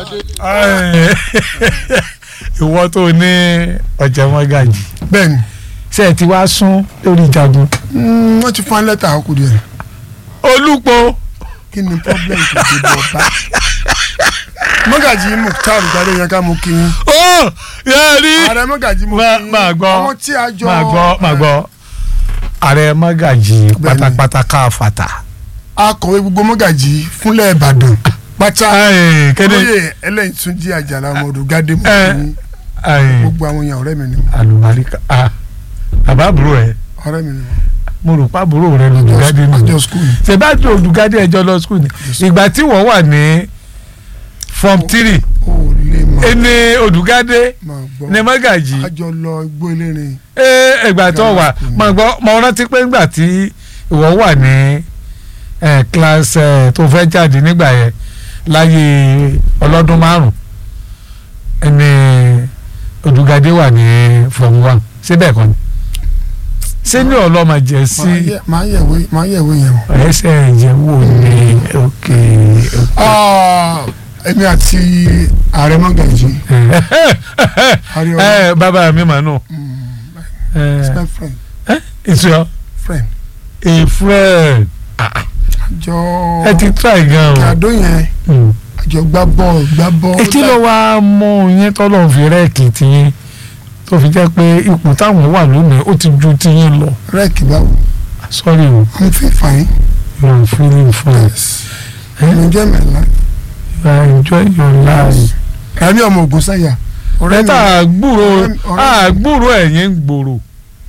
ìwọ tó ní ọ̀jẹ̀ mọ́gàjì bẹ́ẹ̀ni ṣe ẹ ti wá sún lórí ìjagun. mm, wọ́n ti fún lẹ́tà àkókò díẹ̀ olùpọ̀ kí ni problem tó ti bọ̀ bá. mọ́gàjì Mukhtar gbadé yẹn ká mú kí yín. ó yẹ rí ààrẹ mọ́gàjì mú Má- kí yín. máa gbọ́ àwọn tí a jọ. máa gbọ́ máa gbọ́ ààrẹ mọ́gàjì Bẹ́ẹ̀ni. pátápátá káfàtà. akọ̀wé gbogbo mọ́gàjì fúnlẹ̀ Ìbàdàn pátá. Ẹ, kéde lóye ẹlẹ́yìn tún jí àjàlá ọmọdé gádé mú Ẹ. kí yín. ẹ, gbogbo àwọn èèyàn ọ̀rẹ́ mi ni àlùbáríkà ah, bàbá àbúrò ẹ ọ̀rẹ́ mi ni mo rò pa àbúrò rẹ lòdùgádé nù. àjọ skul ni. ṣèbájú olùgádé ẹjọ́ lọ skul ni ìgbà tí wọ́n wà ní form three ó lè máa ẹni olùgádé máa gbọ́. ní mọ́gàjì àjọ lọ igbó elérin. ẹ ẹgbà tó wà máa gbọ́ mo rántí pé ńgbà tí ìwọ wà ní ẹ class ẹ tó fẹ́ jáde nígbà yẹn láyé ọlọ́dún márùn ẹni olùgádé wà ní form one síbẹ̀ kan ni ṣé ní ọlọ́mọ jẹ́ sí Máa yẹ- máa yẹ̀wé máa yẹ̀wé yẹn o. ẹsẹ̀ ìjẹ́wò ní òkè Ah, èmi àti ààrẹ mọ́gàjì Ariola. ẹ bàbá mi mà nù is my friend ìṣúyọ friend a friend àjọ ẹ ti try gan o. àdó yẹn Mm. àjọ gbá bọ́ọ̀lù gbá bọ́ọ̀lù. kí ló wá mú yín tọ́lọ̀ fi rẹ́ẹ̀kì tiyín tó fi jẹ́ pé ipò táwọn wà lónìí ó ti ju tiyín lọ rẹ́ẹ̀kì báwo sorry o i'm feel fine you are feeling fine yes Eh? i'm enjoy my life. you are enjoying your life. ẹ̀mí ọmọ ogun sáyà ọ̀rẹ́ mi lẹ́tà àgbúrò ọ̀rẹ́ mi- ọ̀rẹ́ mi- àgbúrò ẹ̀yìn ń gbòòrò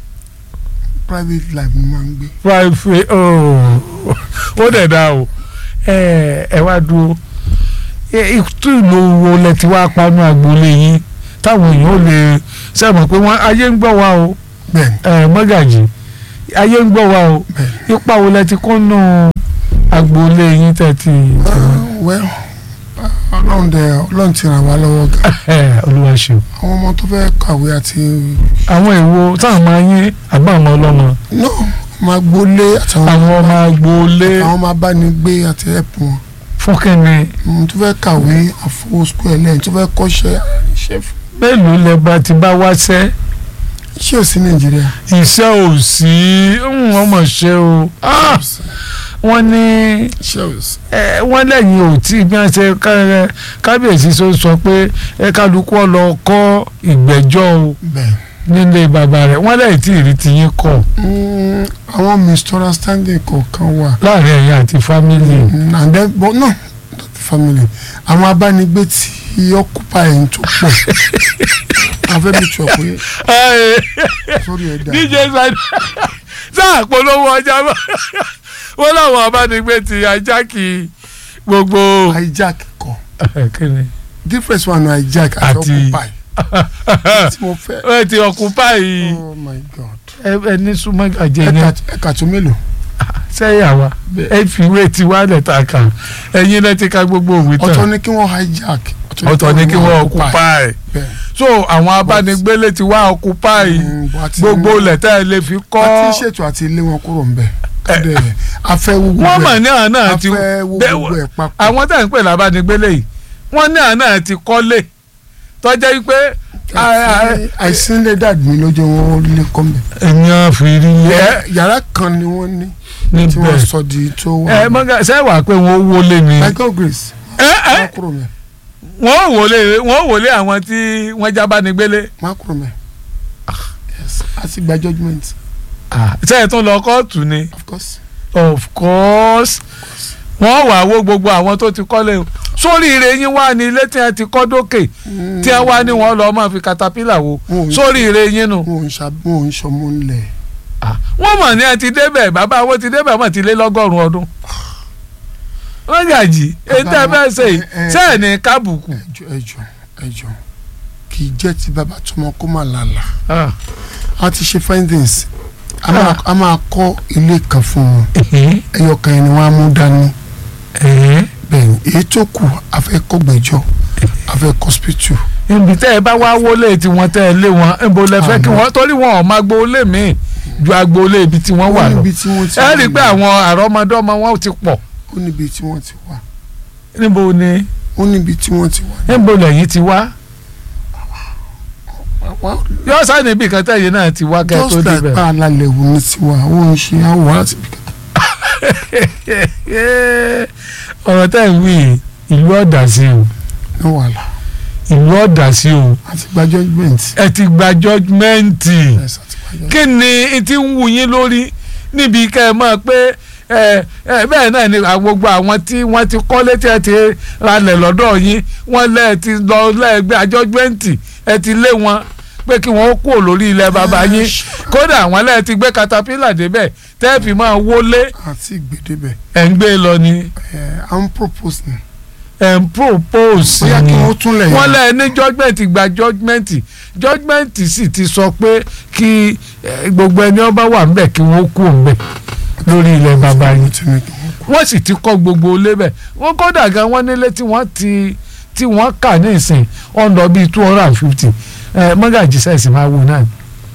private life ni máa ń gbé. private oh ó dẹ̀ da o ẹ ẹ wá dúró ẹ ìtú ìlú wo lẹ ti wá panu agboolé yín táwọn èèyàn ò lè sẹ́mọ̀ pé wọ́n ayé ń gbọ́ wa o bẹ́ẹ̀ni ẹ mọ́gàjì ayé ń gbọ́ wa o bẹ́ẹ̀ni. ipa wo lẹ ti kó nù agboolé yín tẹ̀ ti Ah, well ọlọ́run dẹ ọlọ́run ti ràn wá lọ́wọ́ gan. ẹ olúwa ṣeun àwọn ọmọ tó fẹ́ kàwé àti àwọn èwo táwọn máa yín àbá àwọn ọlọ́mọ no máa gbólé àtàwọn àwọn ọmọ agboolé àwọn máa bá ní gbé àti ẹ̀pù wọn. fúnkẹ́ni Mm, tó fẹ́ kàwé àfọwọ́ sukùl ẹlẹ́yìn tó fẹ́ kọ́ṣẹ́ iṣẹ́ fún. mélòó lẹ bá ti bá wáṣẹ́ iṣẹ́ ò sí nàìjíríà. iṣẹ́ ò sí ń wọ́n mọ̀ ṣe o Ah! wọ́n ní iṣẹ́ ò sí. ẹ, wọ́n lẹ́yìn ò tí bí wọ́n ṣe ká- kábíyèsí sọ sọ pé ẹ kálukú ọ lọ kọ́ ìgbẹ́jọ́ o bẹ́ẹ̀. nílé bàbá rẹ̀ wọ́n lẹ́yìn tí ìrì ti yín kọ̀ Mm, àwọn misunderstanding kọ̀ọ̀kan wà. láàrin ẹ̀yin àti fámìlì. Mm, and then but no not the family àwọn abánigbé tí occupy ẹ̀yìn tó pọ̀ afẹ́ mi sọ pé sórí ẹ̀ dà dj sani sáà polówó ọjà bá wọn làwọn abánigbé ti ajáki gbogbo. hijack kọ kíni difference wà nù hijack àti Àti- occupy tí mo fẹ́ ẹ ti ọkùnpáì oh my god ẹ ní súnmọ́ àjẹ ẹ̀ka yẹn ẹ̀ka tó mélòó sẹ́yìn àwa ẹ fi ìwé tiwa lẹ̀ ta kà ẹ̀yin lẹ́ ti ka gbogbo òwe ọ̀tọ̀ tán ni kí wọ́n hijack ọ̀tọ̀ ni kí wọ́n ọkùpáì bẹ́ẹ̀ so àwọn abánigbélé ti wá ọkùpáì Mm, but àti- gbogbo lẹ́tà ẹ lè fi kọ́ àti ṣètò àti ilé wọn kúrò ń bẹ̀ kọ́dẹ̀ afẹ́ wo wọ́n gbogbo mọ̀ ẹ̀ ní àná àti afẹ́ wo bẹ́ẹ̀ gbogbo ẹ̀ papọ̀ àwọn tá à ń pè lábánigbélé yìí wọ́n ní àná àti kọ́lé tọ́jà yìí pé àìsí lè dàbí mi lójú wọn lè kọ́ mi. ènìyàn fi rí yẹ yàrá kan ni wọ́n ní tí wọ́n níbẹ̀ sọ di tó ẹ wà. mọ́gà sẹ́wà pé wọ́n wọlé ni michael grace ẹ ẹ má kúrò mẹ́ wọ́n wọlé wọ́n wọlé àwọn tí wọ́n jábánigbélé má kúrò mẹ́ yes àti gba judgement sẹ́yìn tó lọ kóòtù ni of course. of course wọ́n wà wó gbogbo àwọn tó ti kọ́lé o sórí ire yín wá ní ilé tí wọ́n ti kọ́ dókè tí wọ́n wá ní wọ́n lọ́ọ́ máa fi katapila wo Wọn ò- sórí ire yín nu wọn ò ń ṣa wọn ò ń ṣọmọ ńlẹ̀ wọ́n mọ̀ ní ẹ ti débẹ̀ bàbá wọn ti débẹ̀ mọ̀ ti lé lọ́gọ́rùn-ún ọdún wọ́n gàjì ètò ẹ fẹ́ ṣe yìí Ẹ- ẹ- sẹ́ẹ̀ ní kábùkù ẹjọ ẹjọ ẹjọ kì í jẹ́ ti bàbá tọmọ kó má lálà Ah, a ti ṣe findings a máa a máa kọ́ ilé kan fún wọn ẹ̀hìn, ẹyọ kan yẹn ni wọ́n á mú dání ẹ̀hìn. bẹ́ẹ̀ ni èyí tó kù a fẹ́ kọ́ gbẹ́jọ́ a fẹ́ kọ́ hospital ibi tẹ́ ẹ bá wá wọlé tí wọ́n tẹ́ ẹ lé wọn níbo lẹ fẹ́ kí Àmọ́. wọ́n torí wọn ò máa gbólé míì ju agboolé ibi tí wọ́n wà ó lọ níbi tí wọ́n ti ẹ rí i pé àwọn àrọ́mọdọ́mọ wọn ti pọ̀ ó níbi tí wọ́n ti wà níbo ni ó níbi tí wọ́n ti wà. níbo lẹ́yìn ti wá Wá- yọ sáà níbi kan tẹ̀yìn náà ti wá kẹ́ tó just like débẹ̀. pa alalẹ̀ wò ní tiwa ó ń ṣe àwọn láti bí kan. ọ̀rọ̀ tẹ́ ń wí yìí, ìlú ọ̀dà sí o ní wàhálà ìlú ọ̀dà sí o àti gba judgement. ẹ ti gba judgmenti Yes, àti gba judgement. kí ni ti ń wù yín lórí níbi kẹ́ ẹ mọ̀ pé ẹ ẹ bẹ́ẹ̀ náà ni àwọn- gbogbo àwọn tí wọ́n ti kọ́lé tí ẹ ti ralẹ̀ lọ́dọ̀ yín wọ́n lẹ́ ẹ ti lọ lẹ́ẹ̀gbẹ́ judgmenti ẹ ti lé wọn pé kí wọ́n kúrò lórí ilẹ̀ bàbá yín kódà àwọn lẹ́ẹ̀ ti gbé katapila débẹ̀ tẹ́ẹ̀fì máa wọlé àti ìgbèdébẹ̀ ẹ̀ ń gbé lọ ni ẹ̀ à ń propose ni. ẹ̀ ń propose bóyá ni kí wọ́n tún lẹ̀ wọ́n lẹ́ẹ̀ ní judgment gba judgment judgment sì ti sọ pé kí eh, gbogbo ẹni ọba wà ń bẹ̀ kí wọ́n kú ń bẹ̀ lórí ilẹ̀ bàbá yín ti ní kí wọ́n kú. wọ́n sì ti kọ́ gbogbo ilé bẹ̀ wọ́n kódà gan wọ́n nílé tí wọ́n ti tí wọ́n kà ní ìsìn ọ̀nà bíi two hundred and fifty mọ́gàjì sẹ́ẹ̀sì máa wù náà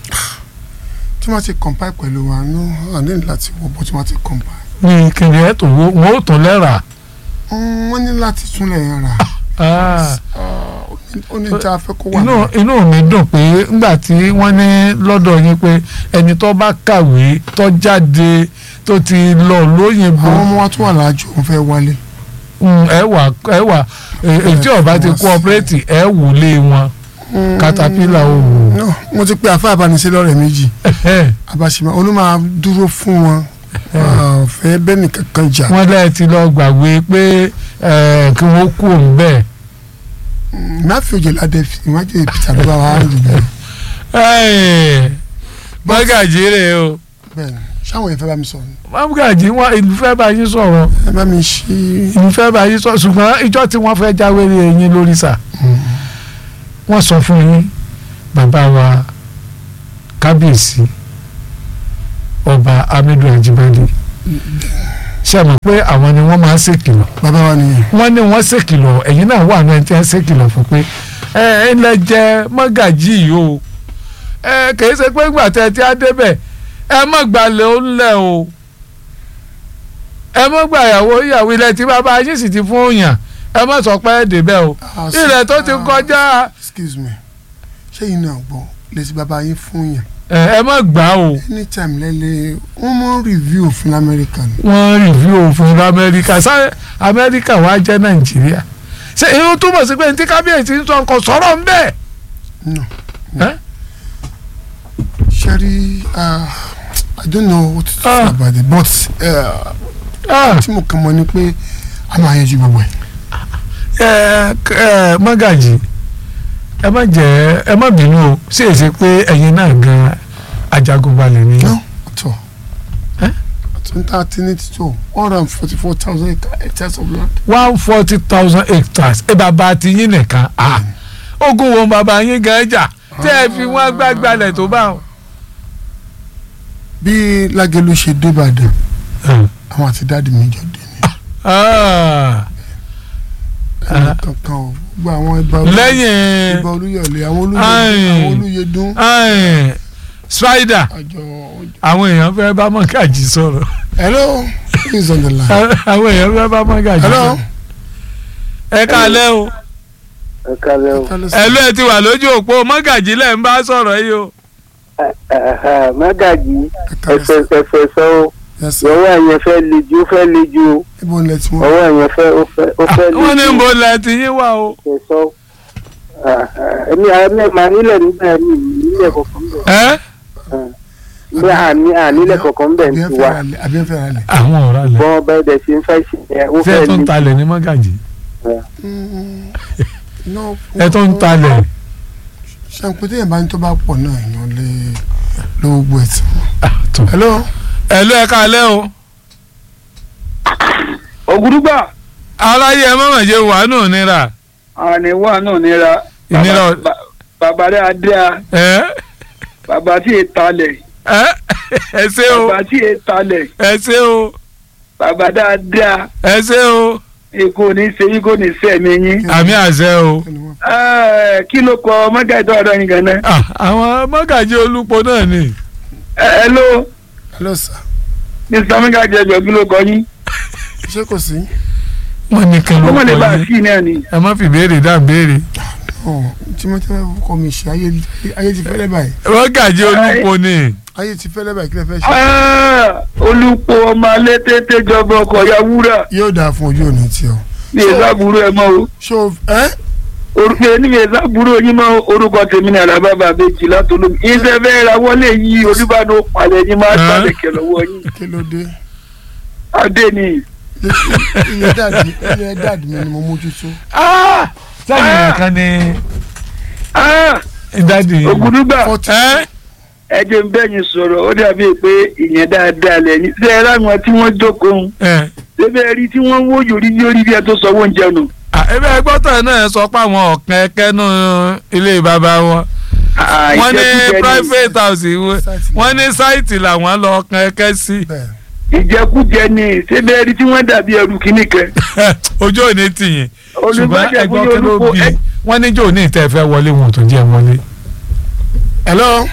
tí wọ́n ti compile pẹ̀lú wa ní àní láti wọ bó tí wọ́n ti compile. ní kìnìún ẹ̀ tó wọ́n ó tún lẹ́ra Mm, wọ́n ní láti túnlẹ̀ yẹn rà Ah, ó ní tí a fẹ́ kó wà inú níbẹ̀. inú mi dùn pé ńgbà tí wọ́n ní lọ́dọ̀ yín pé ẹni tó bá kàwé tó jáde tó ti lọ lóyìnbó àwọn ọmọ wa tó wà láàjò òun fẹ́ wálé. mm, ẹ wà ẹ wà ètí ọba ti cooperative ẹ wù lé wọn Caterpillar ò wù. No, mo ti pe àfa àbánisẹ́ lọ́rẹ̀ méjì àbáṣemọ olùmọ̀ dúró fún wọn fẹ́ bẹ́ẹ̀ nìkan kan jà. wọ́n lẹ́ẹ̀ ti lọ gbàgbé pé eh, kí wọ́n kú òun bẹ́ẹ̀. máfi òjò ládẹ fi ìwájú ìpìtà ló bá wà á lù bẹ́ẹ̀. Ẹ́ẹ̀, mọ́gàjì rè o bẹ́ẹ̀ ni ṣáwọn yẹn fẹ́ bá mi sọ̀rọ̀ ni. mọ́gàjì wọn ìlú fẹ́ bá yín sọ̀rọ̀ ẹ bá mi ṣí. ìlú fẹ́ bá yín sọ̀rọ̀ ṣùgbọ́n ìjọ tí wọ́n fẹ́ jáwé rí ẹyin lórí sà wọ́n sọ fún yín bàbá wa kábíyèsí ọba Amadu Ajibade ṣe mọ̀ pé àwọn ni wọ́n máa ń ṣèkìlọ̀ bàbá wa nìyẹn. wọ́n ní wọ́n ṣèkìlọ̀ ẹ̀yin náà wà náà tí wọ́n ṣèkìlọ̀ fún pé ẹ ẹ lẹ jẹ mọ́gàjì yìí o ẹ kìí ṣe pé ìgbà tẹ tí a débẹ̀ ẹ mọ̀ gbalẹ̀ ó ń lẹ̀ o ẹ mọ̀ gbà ìyàwó ìyàwó ilẹ̀ tí bàbá yín sì ti fún òyàn ẹ mọ̀ sọ pé ẹ débẹ̀ o ilẹ̀ tó ti kọjá excuse me ṣé yìí náà gbọ́ lè ti bàbá yín fún yàn. ẹ ẹ mọ̀ gbà o anytime lẹ́lẹ́ wọ́n mọ̀ review òfin lamẹ́ríkà ni. wọ́n rìvíw òfin amẹ́ríkà sáré amẹ́ríkà wàá jẹ́ nàìjíríà ṣe irun túmọ̀ sí pé ní tí kábíyèsí ń sọ nǹkan sọ̀rọ̀ ń bẹ́ẹ̀. no Eh? Sherry, uh, I don't know what to say Ah. about it, but uh, Ah. tí mo kàn mọ̀ ni pé a máa yanjú gbogbo ẹ̀. ẹ ẹ mọ́gàjì ẹ má jẹ́ ẹ má bínú o ṣe é ṣe pé ẹ̀yin náà gan ajagunbalẹ̀ ni. No, at all. Eh? Twenty thirteen to two hundred and forty four thousand hectares of land. one forty thousand hectares ẹ bàbá ti yín nìkan ah ogun wo bàbá yín gan jà tẹ́ ẹ fi wọ́n gbàgbàlẹ̀ tó bá wọn. Bí Lágẹ̀lú ṣe dé Ìbàdàn, àwọn àti dáàdì mi jọ dé ni. Ah. Ẹnì kankan o, gbogbo àwọn ibà olú- lẹ́yìn ibà olúyọ̀lé, àwọn olúyẹdún, Ayin. àwọn olúyẹdún, ah, spider àjọ. àwọn èèyàn fẹ́ bá mọ́gàjì sọ̀rọ̀ Hello, who is on the line? àwọn èèyàn fẹ́ bá mọ́gàjì Hello. sọ̀rọ̀ ẹ kálẹ́ o ẹ kálẹ́ o ẹ ló ẹ ti wà lójú òpó mọ́gàjì lẹ́ ń bá sọ̀rọ̀ yìí o. mágàjì ẹfẹ ẹfẹ sọ o Yes, sir. ọwọ́ ẹ̀yẹn fẹ́ le ju ó fẹ́ le ju o Ibo ń lẹ tí wọ́n. ọwọ́ ẹ̀yẹn fẹ́ ó fẹ́ ó fẹ́ le wọ́n ní ju mo lẹ ti yín wá o. ẹfẹ sọ ẹ̀mí ẹ̀mí màá nílẹ̀ nígbà mi nílẹ̀ kọ̀ọ̀kan bẹ̀ ẹ́ ní àní ànílẹ̀ kọ̀ọ̀kan bẹ̀ ń Àbí ẹ tu fẹ́ wa ra lẹ̀, àbí ẹ fẹ́ ra lẹ̀. àwọn ọ̀rá lẹ̀ bọ́n bẹ́ẹ̀ dẹ̀ ṣe ń fẹ́ ṣe ẹ̀ ó ṣé fẹ́ ẹ tó ń le talẹ̀ ní mọ́gàjì No, ẹ tó ń talẹ̀ ṣàǹpé téèyàn bá ní tó bá pọ̀ náà èèyàn lè lo gbogbo ẹ̀ tí wọ́n. Ah, tó. hello ẹ ló ẹ kálẹ́ o. ògùdùgbà aráyé ẹ mọ̀mọ̀ ṣe wà nù nira àníwá náà nira ìnira Bàbá- bà- bàbá rẹ̀ adéa ẹ bàbá tí è talẹ̀ ẹ ẹ ṣé o bàbá tí è talẹ̀ ẹ ṣé o bàbá dáadáa ẹ ṣé o ikú ní ṣe ikú ní sẹ́mi yín. àmì àṣẹ o. kí ni wọ́n Ẹ́, kí ló kọ mọ́gàdọ́ ọ̀dọ́ yín gan-an. Ah, àwọn mọ́gàjì olúpo náà ni. ẹ ló hello sir mr mọ́gàdì ẹjọ́ kí ló kọ yín. ṣé kò sí wọ́n ní kí ló ó mọ̀ lè bá kọ a yín sí náà ni. ẹ má fi béèrè dá béèrè. ọ tí mo tẹ́ kọ́ mi ṣe ayé ayé ti fẹ́lẹ́ báyìí Mọ́gàjí Olúpo ni ayé ti fẹ́lẹ́ báyìí kí lè fẹ́ ṣe. Ah, olùpọ̀ ọmọ alẹ́ tètè jọba ọkọ̀ ya wúrà yóò dáa fún ojú òní tí ọ. ní ìsábúrò ẹ mọ́ o ṣó ẹ orúkọ ẹni mi ìsábúrò yín mọ́ orúkọ tèmi ní alábàbà àbẹ́jì látọlómi iṣẹ́ fẹ́ ra wọlé yìí olùbàdàn palẹ̀ yín máa Ah. sálẹ̀kẹ̀ lọ́wọ́ yín kí ló dé adé ni ilé dáàdì ilé dáàdì mi ni mo mójútó. sẹ́yìn nìkan ni Ah, dádì ògùdùgbà Forty- ẹ́ ẹ jẹ́ ń bẹ́yìn sọ̀rọ̀ ó dàbí pé ìyẹn dáadáa lẹ́yìn ṣé ẹ láwọn tí wọ́n jókòó ẹ́ ṣébẹ̀ rí tí wọ́n wó yòrí yórí bí ẹ tó sọ wọ́n jẹun ebe ẹgbọ́tọ̀ náà sọ pé àwọn ọ̀kan ẹkẹ́nu ilé bàbá wọn wọ́n ní private house wọn- wọ́n ní sáìtì làwọn lọ ọ̀kan ẹkẹ́ sí bẹ́ẹ̀ ìjẹkújẹ ni ṣébẹ̀ rí tí wọ́n dàbí ẹrù kìíní kẹ ojú òní tìyìn ṣùgbọ́n olùbàdàn ẹgbọ́n fún kí ló olùkọ́ bí ẹ wọ́n ní jò ní ìtẹ́ fẹ́ wọlé wọn ò tún jẹ́ wọlé. hello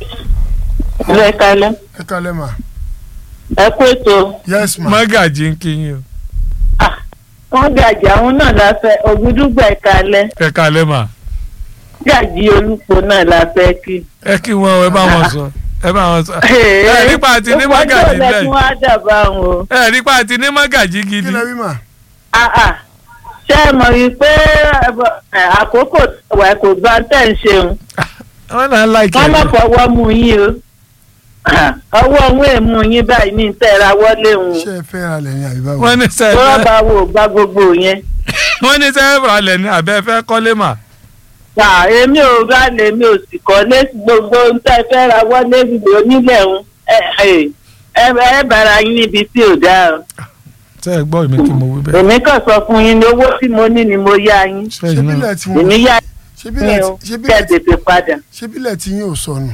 ẹ kalẹ̀ ẹ kalẹ̀ ma ẹ kú ètò yes ma Mọ́gàjí ń kí yín o wọn gàjì àwọn náà la fẹ́ ògúdúgbà ẹ kalẹ̀ ẹ kalẹ́ mà gàjì olùpọ̀ náà la fẹ́ kí. ẹ kí wọn ẹ bá wọn sọ ẹ bá wọn sọ ẹ nípa àti ní Mọ́gàjí lẹ lẹ́yìn fún wa dàbà wọn o. ẹ nípa àti ní Mọ́gàjí kí gidi lè rí ma Ah, ah. ṣé ẹ mọ̀ wípé ẹ, àkókò wà kò bá tẹ̀ ń ṣeun wọn náà láìkí wọ́n má ẹ fọwọ́ mú yín o Ah, ọwọ́ òun èèmù yín báyìí ní ìtẹ́ra wọlé òun ṣé ẹ fẹ́ ra lẹ́yìn àbí báwo. wọ́n ní sẹ́ẹ̀ rọ́bà wo gba gbogbo yẹn. wọ́n ní sẹ́ẹ̀ ralẹ̀ ní abẹ́ fẹ́ kọ́lé mà À, èmi ò rà lèmi ò sì kọ́lé gbogbo ń tẹ́ fẹ́ ra wọlé onílẹ̀ ń ẹ ẹ bára yín níbi tí ò dáa o. sẹ́ẹ̀ gbọ́ èmi kí mo wí bẹ́ẹ̀ èmi kàn sọ fún yín ní owó tí mo ní ni mo yá yín ṣé sẹ́yìn náà bílẹ̀ tí wọ́n èmi yá ṣé yín bílẹ̀ o tí ṣé kẹ́ ẹ bílẹ̀ tí tètè padà. ṣé bílẹ̀ tí yín ò sọnù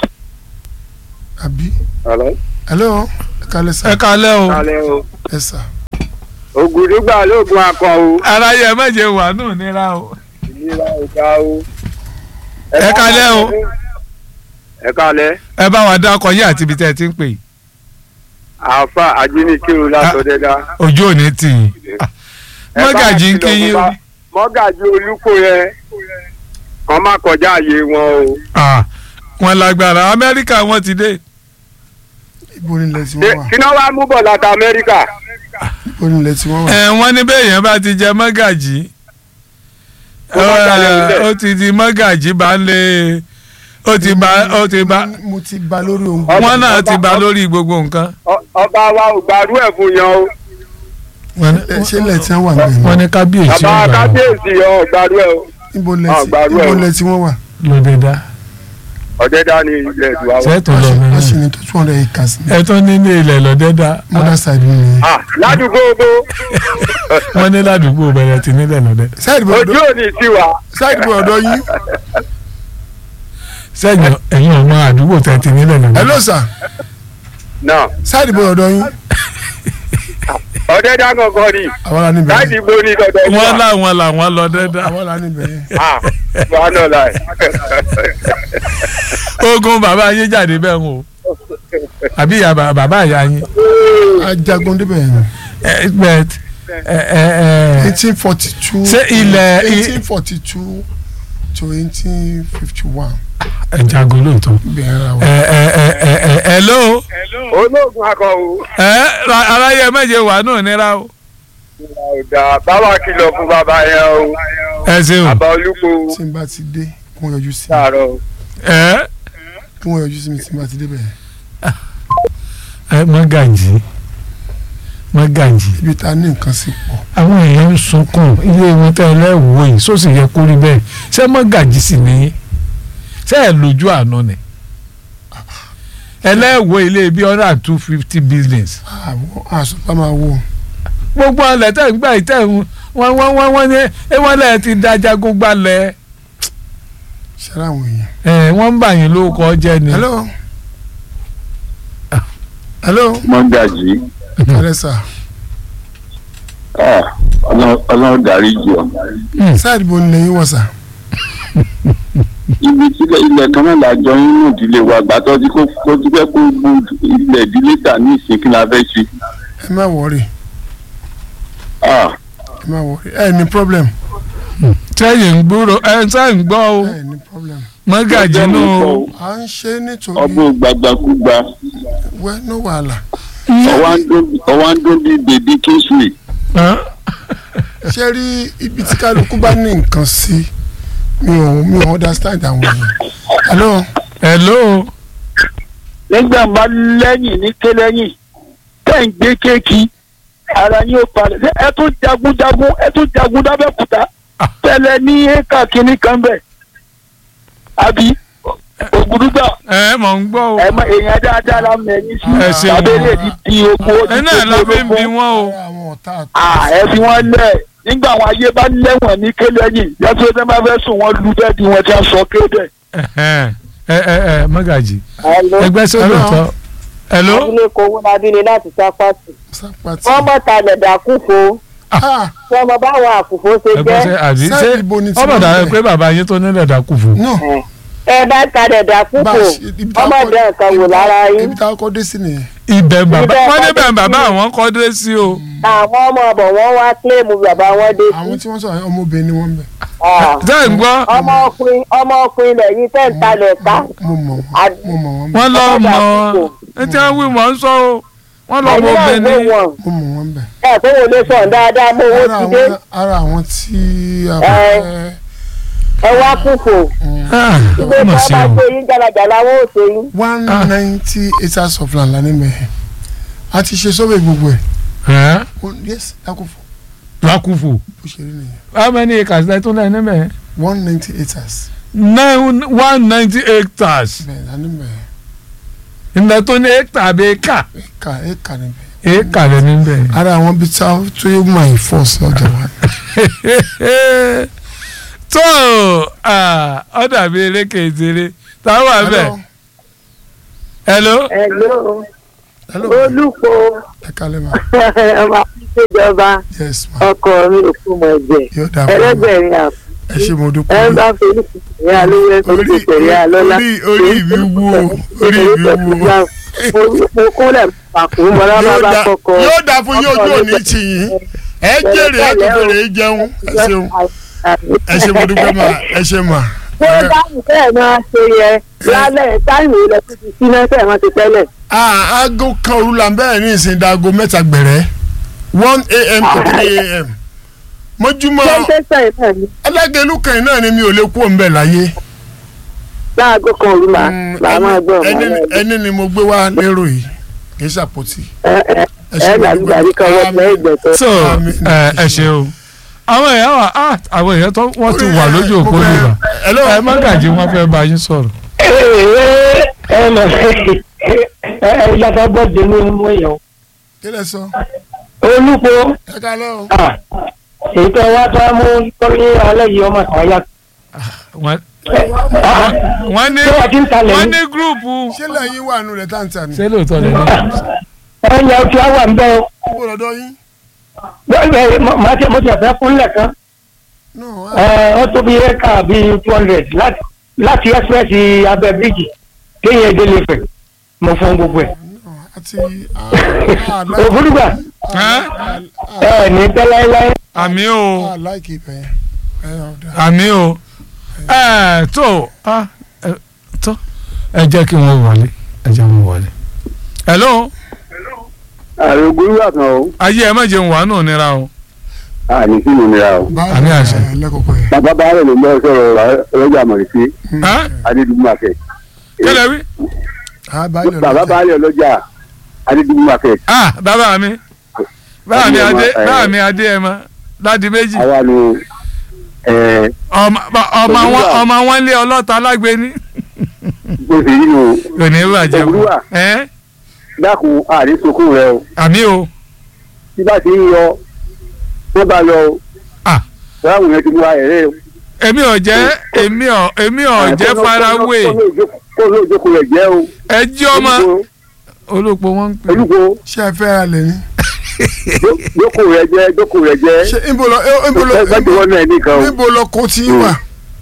àbí. Hello? hello ẹ kalẹ̀ sà ẹ kalẹ́ o Kálẹ̀ o. ẹ sà Ògùdùgbà lóògùn akọ o. aráyé ẹ méje wà nù nira o Ìlera ọ̀gá o. Ẹ kálẹ́ o. Ẹ kálẹ́. ẹ bá wa dákọ yín àti ibi tẹ́ ẹ ti ń pè yìí Àáfà Ajínigbèrú látọ̀dẹ́dá. ojú òní tì yín Mọ́gàjí ń kí yín o Mọ́gàjí olúkọ yẹn. Kàn má kọjá àyè wọn o. Ah, wọn lágbára Amẹ́ríkà wọn ti dé ibo ni ilẹ̀ tí Ṣé- wọ́n wà Kí náà wá mú bọ̀ láti Amẹ́ríkà? ibo ni ilẹ̀ tí wọ́n wà. ẹ wọ́n ní bẹ́ẹ̀ yẹn bá ti jẹ Mọ́gàjí Ó má jalè ẹ, níbẹ̀. ó ti di Mọ́gàjí bá ń lé ó ti bá ó ti bá mo ti ba lórí ohun Ọba- wọn náà ti ọba- bá lórí gbogbo nǹkan. Ọ- Ọba wa ò gbàrú ẹ̀ fún yan o. ṣé ilẹ̀ tí wọ́n wà bẹ́ẹ̀ wọ́n ni ní kábíyèsí Bàbá ọgbà wọn kábíyèsí ọ̀ gbàrú ẹ̀ o. ibo ilẹ̀ Ah, tí gbàrú ẹ̀ ibo o. ilẹ̀ tí wọ́n wà. lóde dá Ọ̀dẹ́dá ni ilẹ̀ ìdùwà wa. sẹ́ẹ̀tù lọ wọ́n sì mí ní tó two hundred acres ní ẹ tún ní ní ilẹ̀ lọ́dẹ́ dá mother side mi nìyẹn. Ah, Ládùúgbò gbó. wọ́n ní ládùúgbò bẹ̀rẹ̀ ti nílẹ̀ lọ́dẹ́ side bọ̀ Ojú ọ̀dọ̀ òní sí wa. side bọ̀ ọ̀dọ̀ yín sẹ́yìn ẹ̀yìn ọmọ àdúgbò tẹ̀ ti nílẹ̀ lọ́dẹ́. hello sir Náà, side bọ̀ ọ̀dọ̀ yín ọ̀dẹ́dá gangan ni. àwọn la níbẹ̀ Láìsí yẹn gbó ní dọ̀dọ̀ wọ́n wa. láwọn làwọn lọ́dẹ́ dá àwọn la níbẹ̀ yẹn. Ah, wà náà láì. ogun bàbá yín jáde bẹ́ẹ̀ ń o àbí ìyá bà- bàbá ìyá yín ajagun débẹ̀ yẹn ẹ bẹ́ẹ̀ ẹ ẹ ẹ eighteen forty two Ṣé ilẹ̀- eighteen forty two to eighteen fifty one ẹ jago lóòótọ́ bẹ̀rẹ̀ ra wa. ẹ ẹ ẹ ẹ ẹ ẹ ló Olóògùn akọ o. ẹ ra- aráyé méje wà nù nira o Ọ̀dà báwa kìlọ̀ fún bàbá yẹn o. ẹ ṣeun Bàbá olúkọ tí n bá ti dé kí wọ́n yọjú sí mi sàárọ̀ o. ẹ kí wọ́n yọjú sí mi tí n bá ti dé bẹ̀ ẹ Mọ́gàjí Mọ́gàjí ibi tá a ní nǹkan sí pọ̀ àwọn èèyàn ń sunkún ilé wọn tẹ ẹ lẹ́wọ̀ yìí sósì yẹ kó rí bẹ́ẹ̀ ṣé Mọ́gàjí sì ní ṣé ẹ lójú àná ni ẹlẹ́wọ̀ ilé bíi hundred and two fifty business àwọn àsopá máa wò gbogbo ọlẹ̀ tẹ̀ ń gbà yìí tẹ̀ ń wọ́n wọ́n wọ́n wọ́n ní ewọ́lẹ̀ ti dájà gbogbo alẹ̀ ṣẹlẹ̀ àwọn èèyàn. ẹ̀ wọ́n ń bà yín lórúkọ jẹ́ ni. hello hello mọ́gàjì hello sir ọlọ́run dárí jù ọ́. side bo ni lẹ́yìn wọ̀ sà ibi tílẹ̀ ilẹ̀ kan náà lájọ nínú ìdílé wa gbàtọ́ tí kò kó tí fẹ́ kó gbó ilẹ̀ ìdílé tà ní ìsìn kí la fẹ́ ṣe. ẹ má wọrí Ah, ẹ má wọrí ẹ ní problem sẹ́yìn ń gbúrò ẹ sẹ́yìn ń gbọ́ o ẹ ní problem mọ́gàjì nù o. à ń ṣe nítorí ọgbọ́n gbàgbàkúgbà wẹ́ no wàhálà ọwọ́ ń dún bí bèbí kingsley Hàn? ṣé rí ibi tí kálukú bá ní nǹkan sí mi ò mi ò understand àwọn èèyàn hello hello nígbà bá lẹ́yìn ní kélẹ́yìn tẹ̀ ń gbé kéèkì ara yín ó palẹ̀ Ṣé ẹ tún jagunjagun ẹ tún jagun dábẹ́kúta Ah. tẹ́lẹ̀ ní éka kínní kan bẹ̀ àbí ògùdùgbà ẹ mọ̀ ń gbọ́ o ẹ mọ èèyàn dáadáa la mọ ẹyin sí Ẹ ṣeun. abẹ́lé ti di ogun ó ti ẹ náà la fi ń bi ológun. wọ́n o ara àwọn ọ̀tá àti Ah, ẹ fi wọn lẹ̀ nígbà àwọn ayé bá lẹ́wọ̀n ní kélẹ́yìn yàtọ̀ ẹ bá fẹ́ sùn wọn lu bẹ́ẹ̀ di wọn ti sọ kéde. Ẹhẹ́n. ẹ ẹ ẹ mọ́gàjì Hello. ẹgbẹ́ sódò tọ́ hello abúlé kowó labílé láti sápàtì. sápàtì wọ́n mọ̀ talẹ̀ dàkúfo ah wọ́n mọ báwọn àkùfo ṣe ẹgbẹ́ jẹ́. sẹ́ àbí Ṣé ṣé ibo ni tí ọmọ wọ́n dàrú bẹ̀? pé bàbá yín tó nílẹ̀ dákú fún no ẹ bá talẹ̀ bá dàkúfo a ṣe ibi tá a ọmọdé kọ́- nǹkan wò ibi tá- lára yín. ibi tá a kọ́ dé sí nìyẹn ibẹ̀ bàbá Ibẹ̀ wọ́n ní kọ́ bẹ̀ dé bàbá sí. àwọn kọ́ dé sí o àwọn ọmọ ọbọ̀ wọn wá kílèmù bàbá wọn dé àwọn sí. tí wọ́n sọ àwọn ọmọbìnrin ni wọ́n ń bẹ̀ Ah. ṣé ń gbọ́ ọmọkùnrin ọmọkùnrin lẹ́yìn tẹ́ ń talẹ̀ ká. mo mọ̀ Àd- wọ́n mo mọ̀ wọ́n bẹ̀ wọ́n lọ Ọmọdé mọ àkókò. ẹ tí wọ́n wí mọ̀ ń sọ o wọ́n lọ mọ ẹ̀yin náà obìnrin wò wọ́n mo mọ̀ wọ́n bẹ̀ ẹ̀ tó wọlé sọ̀n dáadáa mọ́ owó ara ti dé àwọn ara àwọn tí a Ẹ. fẹ́ ẹ wá kúfò. Ah, ìgbé ọmọ tí sí wọ́n o bá ṣe yín jàlàjàlà wọn ò ṣe yín. one Ah. ninety acres of land lani mẹ́hẹ̀ a ti ṣe sọ́bẹ̀ gbogbo ẹ̀ Ẹ́, Oh, yes dákúfò lákùfù bó ṣe rí nìyẹn how many acres lẹ tún lẹ níbẹ̀ one ninety acres nine one ninety hectares bẹ́ẹ̀ lani mẹ́hẹ̀ ilẹ̀ tó ní hectare àbí acre éka éka níbẹ̀ acre lẹ níbẹ̀. ara àwọn bíi tá tó yẹ máa force lọ́jà wa tó ọ dàbí eréke ìṣeré táwọn àbẹ hello Hello. hello olùkọ́ ẹ kálẹ̀ ma ọmọ ìṣèjọba yes ma ọkọ mi ò fún mọ ẹ̀jẹ̀ yóò dà fún mi ẹlẹ́gbẹ̀rin àpò ẹ ṣe mo ẹ dúpẹ́ ń bá fẹ́lú ìyá alówó ẹ̀kọ́ orí tó tẹ̀lé alọ́lá. orí orí mi wú o orí mi wú o mo kúnlẹ̀ pàkó mọ́lá bá yóò bá dà kọ́kọ́. yóò dà fún yóò jó ní tìyín ẹ jèrè ẹ tó fèrè jẹun ẹ ṣeun ẹ ṣe mo dúpẹ́ ma ẹ ṣe ma ṣé dáhùn bẹ́ẹ̀ náà ṣe yẹ lálẹ́ táìmù ilẹ̀ tó ti sí náà tẹ̀ wọ́n ti tẹ́lẹ̀. ah aago kan òru là ń bẹ̀rẹ̀ ní ìsìn dago mẹ́ta gbẹ̀rẹ́ one a.m. to three a.m. mọ́júmọ́ ṣé tẹ́sán yìí náà ni alágẹ̀lú kan náà ni mi ò lè kú òun bẹ̀ láyé. láago kan òru màá Mm, màá máa gbọ́ ẹni- màá máa gbọ́. ẹni ni mo gbé wá lérò yìí kì í ṣàpótí. ẹ ẹ ẹ ṣe ẹ mo gbàgbé dúpẹ́. kan wọ́n pẹ́ ìgbẹ̀tọ́. so Àmín. ẹ ẹ ṣe o àwọn èèyàn wà á àwọn èèyàn tó wọ́n ti wà lójú òpó Mo fẹ́- nígbà Hello? ẹ mọ́gàjì wọn fẹ́ bá yín sọ̀rọ̀. ẹ mọ ẹ yàtọ̀ bọ́ọ̀dì ní mú èèyàn kí lẹ sọ olùkọ́ ẹ kálẹ́ o. èyí tó wá tó mú kọ́lé alẹ́ yìí ọmọ kan yá. wọ́n wọ́n ní Ṣé wọ́n ti ń talẹ̀ wọ́n ní? ní gúrùpù ṣé lẹ́yìn wà nù rẹ̀ táǹtà ni. ṣé lóòótọ́ lè ní. ẹ yẹ kí á wà ń bẹ́ ọ kó lọ́dọ̀ yín. bẹ́ẹ̀ máa tẹ mo ti ẹ̀fẹ́ fúnlẹ̀ kan no ẹ ọ tó bí éka bíi two hundred láti láti express abẹ́ bíríjì kéèyàn délé fẹ̀ mo fún gbogbo ẹ̀. no àti àláìkì òfurufú ẹ ní tẹ́láíláí àmì o àláìkì ibẹ̀ yẹn. ẹ ọ̀dà. àmì o ẹ tó ah, ẹ, tó ẹ jẹ́ kí wọ́n wọlé ẹ jẹ́ wọ́n wọlé. hello ààrẹ ogun wà kan o ayé ẹ má jẹun wà nù nira o. àní sí mi nira o báyìí Àmì àṣẹ. ẹ lẹ́kọ̀ọ́kọ́ yẹn. bàbá baálé ló ń bọ́ sọ̀rọ̀ ọlọ́jà àmọ̀rìsí Ẹ́, adédùgbùmàkẹ́ kílẹ̀ wí. Ah, báyìí bàbá ọlọ́jà. baálé ọlọ́jà adédùgbùmàkẹ́ ah bàbá mi bàbá mi Adé adé ẹ ma, ẹ. bàbá mi adé ẹ ma láti méjì àwa ni ẹ ọmọ ọmọ wọn Olúwa. ọmọ wọn lé ọlọ́ta alágbèéní bó ṣe yí nu kò ní í bàjẹ́ fún Olúwa. ẹ dákun àrí sunkún rẹ o àmì o tí bá ti ń yọ wọ́n bá yọ o Ah. láwọn yẹn ti mú ayẹyẹ o. èmi ò jẹ́ èmi ò èmi ò jẹ́ farawé kó ló jókòó rẹ̀ jẹ́ o. ẹ jí ọmọ olùpọ̀ wọn ń pè olùkó ṣé ẹ fẹ́ ra lẹ̀ ní. jókòó rẹ̀ jẹ́ jókòó rẹ̀ jẹ́ ṣé ibo lọ ẹ- ibo lọ ẹgbẹ́ tí wọ́n náà nìkan o. ibo lọ kó tí wà.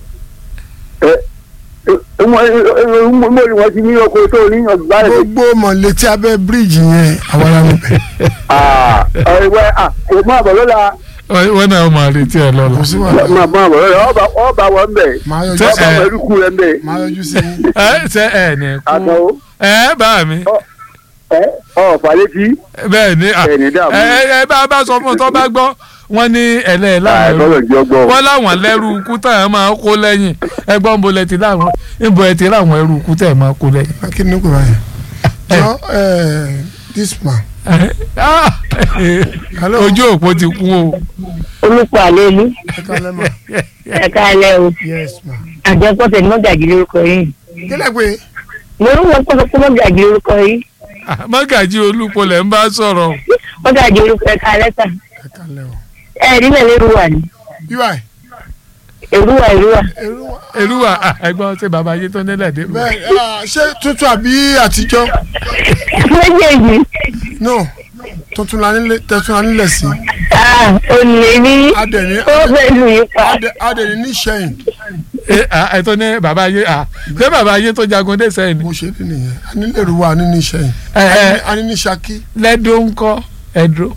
mo ní wọ́n ti ní ọkọ̀ tó ní ọgbà rẹ̀. gbogbo mọ̀lẹ́tì abẹ́ bíríìjì yẹn àwọn ará mi bẹ̀. ọ̀rẹ́wẹ́ kò má bọ̀ lọ́la wọ́n náà máa retí ẹ lọ́la. kò sí wàhálà máa bá wọn ọba ọba wọn bẹ máa yọjú Tẹ- sí ọba ẹ. wọn eruku rẹ bẹ máa yọjú sí yín. ẹ ṣe ẹ ní àná kú ẹ bá mi ẹ ọ falẹtí bẹ́ẹ̀ ni à, ẹ ní dààmú ẹ ẹ bá bá sọ fún un tó bá gbọ́ wọ́n ní ẹlẹ́ẹ̀ láwọn ẹrú àìsọ̀rọ̀ ìjọ gbọ́ wọ́n láwọn lẹ́rú ikú táwọn máa kó lẹ́yìn ẹgbọ́n ń bolẹ̀ ti láwọn níbo ẹ ti láwọn ẹrú ikú tẹ̀ máa kó lẹ́yìn. kí ni kò báyìí. jọ ẹ this man. Ah, hello ojú òpó ti kú o. olùkọ́ àlẹ́ ìlú ẹ kálẹ́ ma ẹ̀ka alẹ́ o yes ma. àjọpọ̀tẹ̀ mọ́gàjì lórúkọ yìí kílẹ̀ pé lórúkọ pọ̀tẹ̀ mọ́gàjì lórúkọ yìí Ah, mọ́gàjí olúpolẹ̀ ń bá sọ̀rọ̀ mọ́gàjì orúkọ ẹ̀ka alẹ́ tà ẹ kálẹ́ o. ẹ̀rí náà lérú wà ní ui èrúwà èrúwà èrú wa. èrúwà ah, ẹgbọ́n ṣe bàbá yé tó nílẹ̀ dé. bẹ́ẹ̀ ah, ṣé tuntun àbí àtijọ́ méjèèjì no tuntun la nílé tuntun la nílẹ̀ sí. olè ní adẹ̀ni ó fẹ́ lù yín pa adẹ- adẹ̀ni ní sẹ́yìn ẹ ah, ẹ tó ní bàbá yé ah, ṣé bàbá yé tó jagun dé sẹ́yìn ni. bó ṣe rí nìyẹn anílẹ̀rú wa ní ní sẹ́yìn ẹ ẹ ani ní Ṣakí lẹ́dọ̀ ń kọ́ ẹ̀dọ́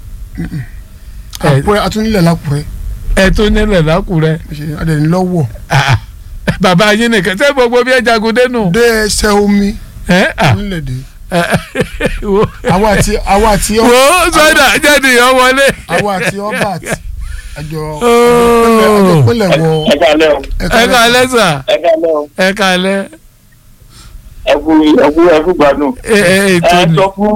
Ẹ- àpòrẹ́ atúnilẹ̀ lápòrẹ́ ẹ tó nílẹ̀ lákùrẹ́ bó ṣe adẹ̀ni lọ́wọ́ Ah, bàbá yé nìkan ṣé gbogbo bí ẹ jagun dé nù. dé ẹsẹ̀ omi ẹ ah, nílẹ̀ dé ẹ, wo àwa àti àwa àti ọ wo sọ́dà jáde yọ wọlé. àwa àti ọba àti àjọ Oh. àjọ pínlẹ̀ wọ ẹ kálẹ́ o ẹ kálẹ́ sà ẹ kálẹ́ o ẹ kálẹ́ ẹ kú ẹ kú ẹ kú gbádùn. ẹ ẹ ètò ẹ ni sọ fún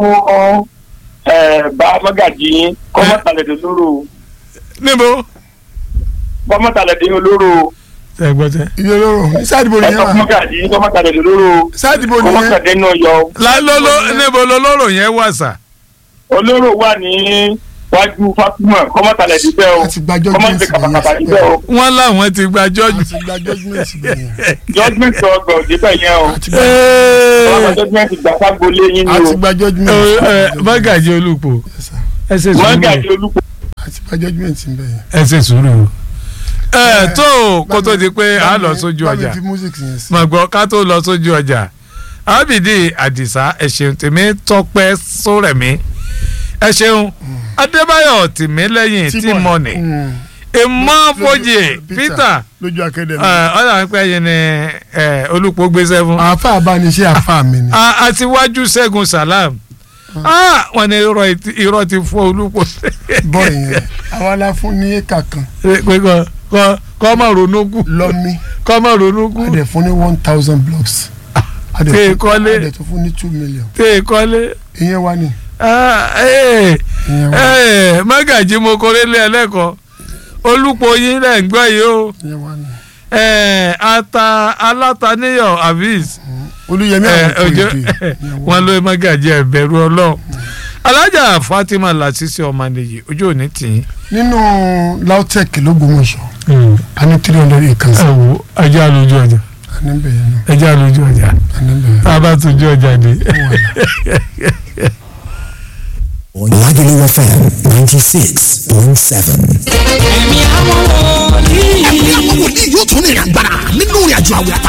ẹ bá mọ́gàjì yín kọ́mọ́tàlẹ́dẹ̀ lóró níbo. kọ́mọ́tàlẹ́dẹ̀ olóró ẹ gbọ́ tẹ. ilé olóró ní sáàdìbò ẹ nìyẹn sọ fún wa mọ́gàjì yín kọ́mọ́tàlẹ́dẹ̀ lóró sáàdìbò nìyẹn kọ́mọ́tàlẹ́dẹ̀ náà yọ lálóló níbo lolóró yẹn wà sà. olóró wà ní wájú Fatima kọ́mọ́tàlẹ́dẹ̀ bẹ́ẹ̀ o àti gba judgement kọ́mọ́tàlẹ́dẹ̀ kàkàkàkà bẹ̀yẹn bẹ́ẹ̀ o wọ́n láwọn ti gba jọ́jú. àti gba judgement bẹ̀yẹn judgement ọgbà òdìbẹ̀ yẹn o àti gba ọlọ́mọ judgement gbà ságbolé yín ni àti o gba judgement mọ́gàjì olùpọ̀ Yes, sir. ẹ ṣe mọ́gàjì sùúrù olùkọ́ àti gba judgement bẹ̀yẹn. ẹ ṣe sùúrù. ẹ tó o kó tó di pé a lọ sójú bá mi ọjà fi music yẹn sí. mà gbọ́ ká tó lọ sójú ọjà ábìdí àdìsá ẹ ṣeun tèmi tọpẹ́ sórẹ̀mí ẹ ṣeun adébáyọ̀ tìmílẹ́yìn tìmọ́nì Mm. ìmọ̀fọ́jì peter lójú akademi. ọ̀là ń pẹ́ yín ni ẹ, olùpọ̀ gbéṣẹ́ fún. àáfà abániṣe àáfà mi ni. A- àtiwájú ṣẹ́gun salam Ah, wọ́n ní irọ́ ti- irọ́ ti fọ́ olùpọ̀ bọ́ọ̀ yẹn àwa la fún ní éka kan pé kọ́ kọ́ kọ́ má ronú kú lọ́mí kọ́ má ronú kú a dẹ̀ fún ní one thousand blocks. a dẹ̀ Tẹ́ ẹ fún- kọ́lé. a dẹ̀ tún fún ní two million. tẹ́ ẹ kọ́lé. ìyẹn wá ní. Ah, eh, ìyẹn wá eh, mágàjí mo kọ́lé lé ẹlẹ́kọ̀ọ́ olùpọ̀ yín lẹ́ ń gbọ́ yìí o ìyẹn wá ní. Eh, ata alátàníyàn avis olùyẹmí Eh, àwọn ojú- òkèèdè. wọn ló mágàjí ẹ̀bẹ̀rù ọlọ́run alájà fatima lasisi ọmọnìyí ojú òní tì í. nínú lautech lógúnmọ̀ṣọ́ a ní three hundred acres. ẹ wo ajá lójú ọjà a ní bẹ̀yẹn náà ẹjá lójú ọjà a ní bẹ̀yẹn. tá a bá tójú ọjà dé. Lagelu FM 96.7. ẹ̀mí àwọn wòlíì yóò tún ní ìrìn àgbára nínú ìrìn àjò àwẹ̀ àtà